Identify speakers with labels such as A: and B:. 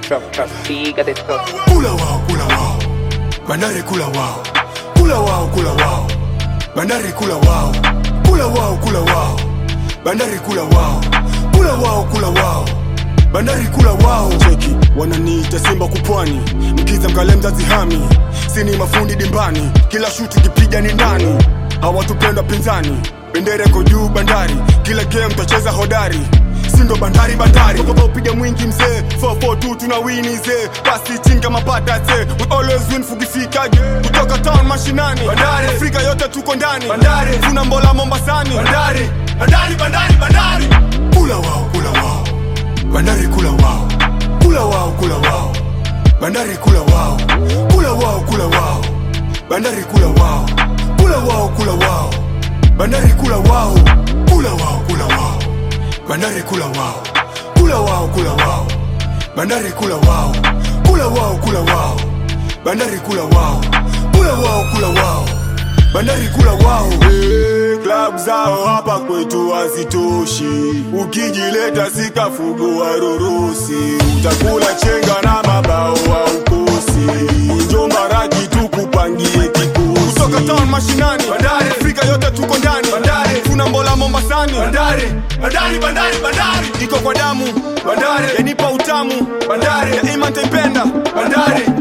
A: Trap, trap, figa de todo.
B: Kula wao, kula wao. Bandari kula wao. Kula wao, kula wao. Bandari kula wao. Kula wao, kula wao. Bandari kula wao. Kula wao, kula wao. Bandari kula wao. Cheki, wananiita Simba kupwani. Mkiza mkale mzazi hami. Sini mafundi dimbani. Kila shuti kipiga ni ndani. Hawatupenda pinzani. Bendera iko juu bandari. Kila game tacheza hodari sindo bandari bandari Kwa upiga mwingi mzee 442 tuna wini zee basi chinga mapata ze we always win fugifikage kutoka town mashinani bandari Afrika yote tuko ndani bandari tuna mbola Mombasani bandari bandari bandari bandari kula wao kula wao bandari kula wao kula wao kula wao bandari kula wao kula wao kula wao bandari kula wao kula wao kula wao bandari kula wao kula wao kula wao bandari kula wao kula wao kula wao bandari kula wao kula wao kula wao bandari kula wao kula wao kula wao bandari kula wao hey, club zao hapa kwetu hazitoshi ukijileta sikafugua rurusi utakula chenga na mabao wa ukosi njomba raji tukupangie kikosi kutoka town mashinani bandari Afrika yote tuko ndani bandari tuna mbola Mombasani bandari bandari bandari bandari iko kwa damu bandari yanipa utamu bandari daima nitaipenda bandari